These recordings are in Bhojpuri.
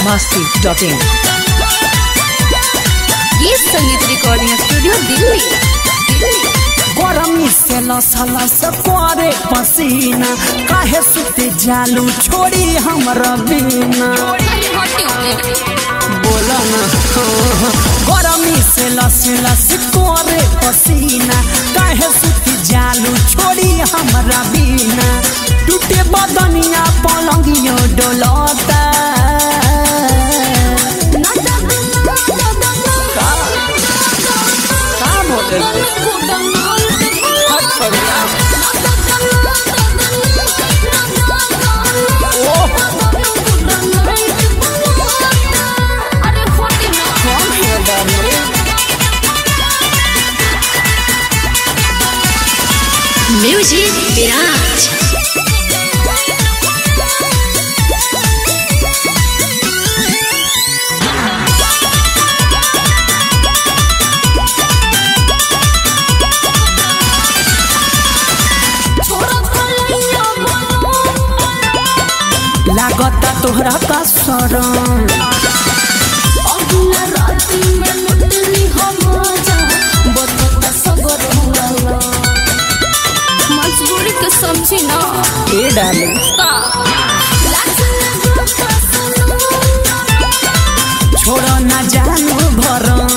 masti.in ये संगीत रिकॉर्डिंग स्टूडियो दिल्ली दिल्ली गरमी से लसलस करे पसीना काहे सुते जालू छोड़ी हमरा बिना बोला ना गरमी से लस लस करे पसीना काहे सुते जालू छोड़ी हमरा बिना टूटे बदनिया पलंगियो डोलता का बोले म्यूजिक विराज लागता तोहरा का शरण मजबूरी के समझी ना ए डाले का छोड़ ना जानो भरम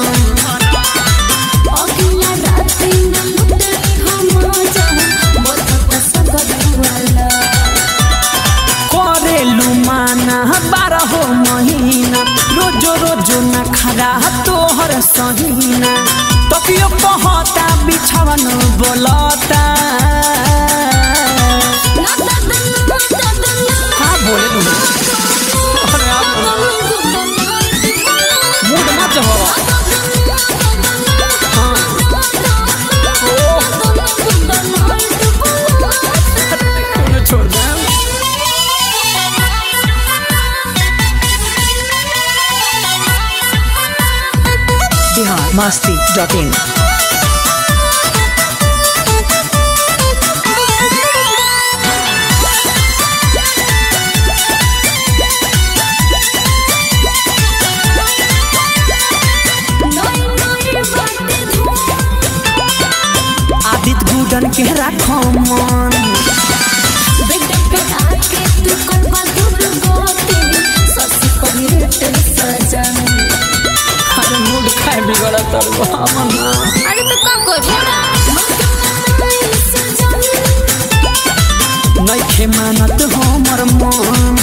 करेलू माना बारह महीना रोजो रोजो न खरा तोहर सहीना तकियो पहता बिछवन बोलता हाँ बोले तू अरे आप मूड मत हो छोड़ दे Bihar masti.in आदित गुडन के राखो मन अरे मूड खाए बिगड़ा तर मना अरे तो का करी नइखे मानत हमर मन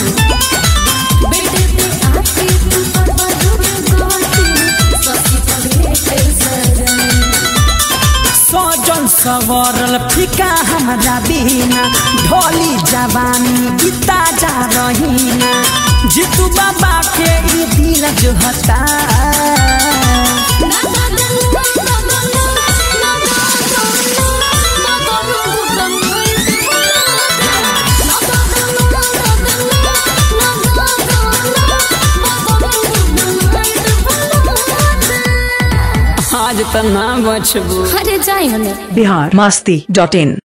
सजल सवरल फिका हमरा बिना ढोली जवानी गीता जा रहीना जीतू बाबा के ई दिल जो हता आज त ना बचबू अरे जाए हमें Bihar masti.in